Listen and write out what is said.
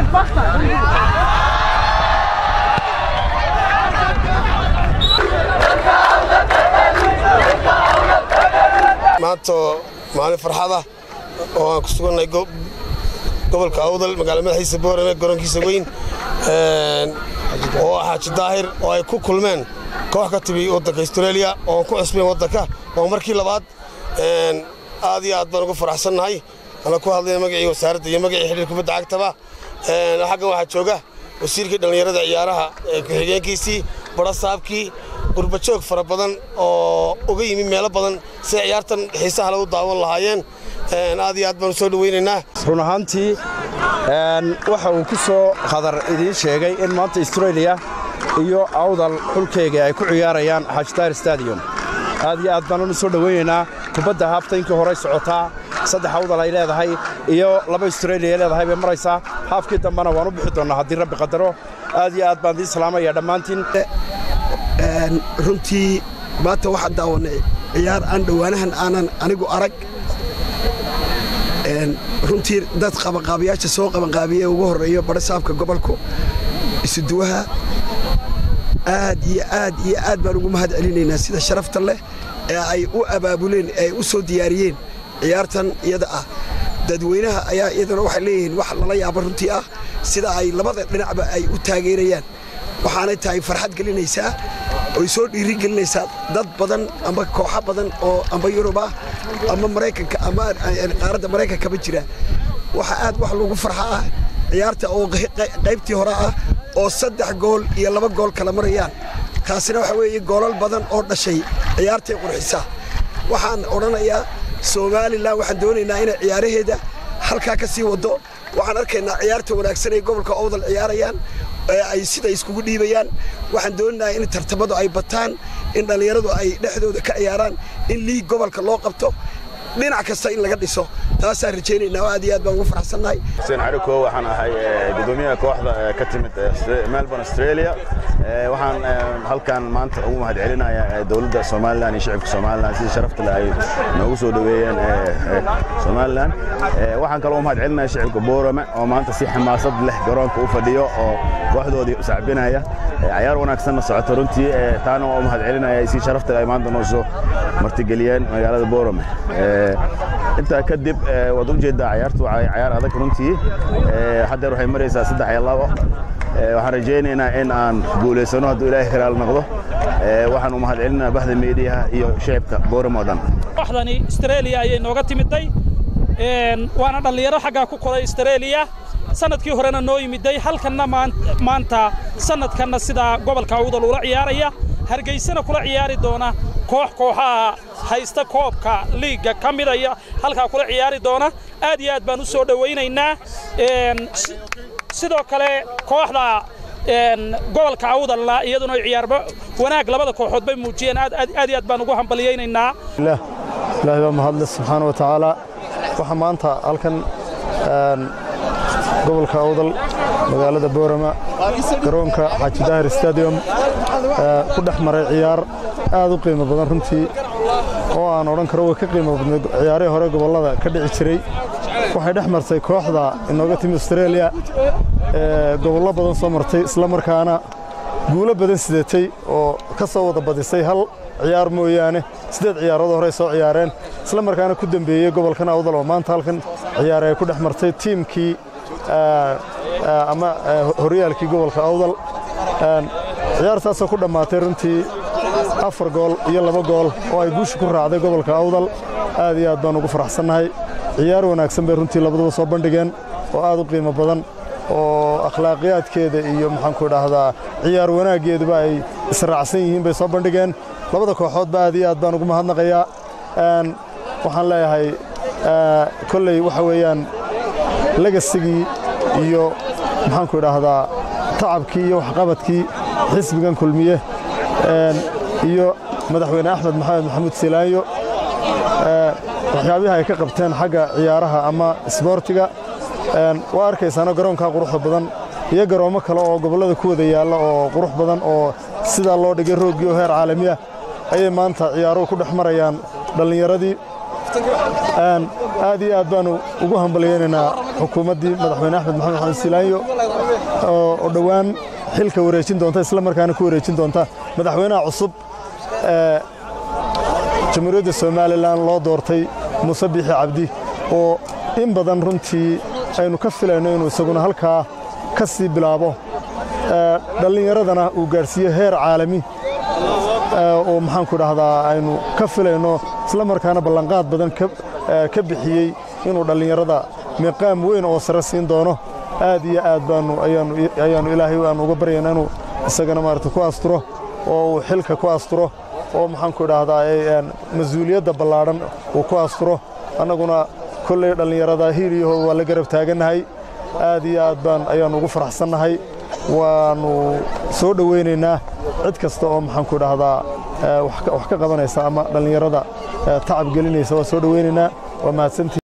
maanta maalin farxada oo aan ku sugannahay gobolka awdal magaala madaxiisa boorame garoonkiisa weyn oo xaaji daahir oo ay ku kulmeen koox ka timi waddanka astareeliya oo aan ku cusbayn waddanka oo markii labaad aad iyo aad baan ugu faraxsannahay ana ku hadlayna magacii wasaaradda iyo magacii xidhiir kubadda cagtaba xaggan waxaa jooga wasiirkii dhallinyarada ciyaaraha ku-xigeenkiisii barasaabkii qurbajoog fara badan oo uga yimi meelo badan siday ciyaartan xiisaha lagu daawan lahaayeen aad iyo aad baan u soo dhowaynaynaa run ahaantii waxa uu ku soo qadar idiin sheegay in maanta astareeliya iyo awdal xulkeyga ay ku ciyaarayaan xaajitaar stadium aad iyo aad baan u soo dhowaynaynaa kubadda haaftayinkii horey socotaa saddex awdal ay leedahay iyo laba astareeliya ay leedahay bay maraysaa haafkii dambena waan u bixi doonnaa haddii rabbi qadaro aad iyo aad baan idiin salaamaya dhammaantiin runtii maanta waxaan daawannay ciyaar aan dhowaanahan aanan anigu arag runtii dad qabanqaabiyaasha soo qabanqaabiye ugu horreeyo badhasaabka gobolku isuduwaha aad iyo aad iyo aad baan ugu mahad celinaynaa sida sharafta leh ee ay u abaabuleen ee ay u soo diyaariyeen ciyaartan iyada ah dadweynaha ayaa iyaduna waxay leeyihiin wax lala yaabo runtii ah sida ay labada dhinacba ay u taageerayaan waxaanay tahay farxad gelinaysaa oy soo dhiiri gelinaysaa dad badan amba kooxo badan oo amba yurub ah ama maraykanka ama qaaradda maraykankaba jira waxa aad wax lagu farxa ah ciyaarta oo qaybtii hore ah oo saddex gool iyo laba gool kala marayaan taasina waxa weeye goolal badan oo dhashay ciyaartay qurxisa waxaan odhanayaa somalilan waxaan doonaynaa inay ciyaaraheeda halkaa ka sii waddo waxaan arkaynaa ciyaarta wanaagsan ay gobolka owdal ciyaarayaan ay sida iskugu dhiibayaan waxaan doonaynaa in tartamadu ay bataan in dhallinyaradu ay dhexdooda ka ciyaaraan in liig gobolka loo qabto dhinac kasta in laga dhiso taasaan rajaynaynaa oo aad iyo aad baan ugu faraxsannahay xuseen cariko waxaan ahay gudoomiyaha kooxda ka timid melbourne australia waxaan halkan maanta ugu mahad celinayaa dowladda somalilan iyo shicibka somalilan sida sharafta leh ay noogu soo dhoweeyeen somalilan waxaan kaloo u mahad celinaya shicibka boorame oo maanta si xamaasad leh garoonka u fadhiyo oo kooxdoodii sacbinaya cayaar wanaagsanna socoto runtii taana waa u mahad celinaya si sharafta leh ay maanta noo soo martigeliyeen magaalada boorame intaa kadib waad u jeeddaa cayaartu waa cayaar adag runtii haddeer waxay maraysaa saddex iyo labo waxaan rajaynaynaa in aan guulaysano hadduu ilaahay hiraal noqdo waxaan u mahad celinaa bahda meediyaha iyo shicibka booram oo dhan kooxdani astreeliya ayay nooga timiday waana dhallinyaro xaggaa ku koray astreeliya sanadkii horena noo yimiday halkanna maanta sanadkanna sidaa gobolka awdal ula ciyaaraya hargaysana kula ciyaari doona koox kooxaha haysta koobka liigga ka midaya halkaa kula ciyaari doona aad iyo aad baan u soo dhowaynaynaa sidoo kale kooxda gobolka awdalna iyaduna ciyaarba wanaag labada kooxood bay muujiyeen aad iyo aad baan ugu hambalyaynaynaa ilaahay baa mahadle subxaana wa tacaala waxaa maanta halkan gobolka awdal magaalada boorama garoonka xaaji daahir stadium ku dhex maray ciyaar aad u qiimo badan runtii oo aan odhan karo way ka qiimo badnayd ciyaarihii hore gobollada ka dhici jiray waxay dhex martay kooxda inooga timi australia ee gobollo badan soo martay isla markaana guulo badan sidatay oo ka soo wada badisay hal ciyaar mooyaane siddeed ciyaarood horey soo ciyaareen isla markaana ku dembeeyey gobolkan awdal oo maanta halkan ciyaar ay ku dhex martay tiimkii ama horyaalkii gobolka awdal ciyaartaasoo ku dhammaatay runtii afar gool iyo laba gool oo ay guusha ku raacday gobolka awdal aad iyo aad baan ugu faraxsannahay ciyaar wanaagsan bay runtii labaduba soo bandhigeen oo aad u qiimo badan oo akhlaaqiyaadkeeda iyo maxaanku idhaahdaa ciyaar wanaaggeeduba ay israacsan yihiin bay soo bandhigeen labada kooxoodba aad iyo aad baan ugu mahadnaqayaa waxaan leeyahay kolley waxa weeyaan legasigii iyo maxaanku idhaahdaa tacabkii iyo waxqabadkii xisbigan kulmiye iyo madaxweyne axmed maxamed maxamuud silaanyo waxyaabihi ay ka qabteen xagga ciyaaraha ama isboortiga waa arkaysaana garoonkaa quruxda badan iyo garoommo kale oo gobollada ku wada yaalla oo qurux badan oo sidaa loo dhigay rooggii oo heer caalami ah ayay maanta ciyaaruhu ku dhex marayaan dhallinyaradii aad iyo aad baannu ugu hambalyaynaynaa xukuumaddii madaxweyne axmed maxamed xamed silaanyo oo dhowaan xilka wareejin doonta isla markaana ku wareejin doonta madaxweynaha cusub ee jamhuuriyadda somalilan loo doortay muuse biixi cabdi oo in badan runtii aynu ka filayno inuu isaguna halkaa ka sii bilaabo dhallinyaradana uu gaadhsiiyo heer caalami oo maxaanku dhahdaa aynu ka filayno isla markaana ballanqaad badan ka bixiyey inuu dhallinyarada miiqaam weyn oo sare siin doono aad iyo aad baanu ayaannu ilaahay aanu uga baryaynaa inuu isagana maarata ku asturo oo uu xilka ku asturo oo maxaanku dhahdaa mas-uuliyadda ballaadhan uu ku asturo annaguna kolley dhallinyarada hiiliyaho waa la garab taagannahay aad iyo aad baan ayaannu ugu faraxsannahay waannu soo dhowaynaynaa cid kasta oo maxaanku dhahdaa wax ka qabanaysa ama dhallinyarada tacab gelinaysa waa soo dhowaynaynaa waa mahadsantii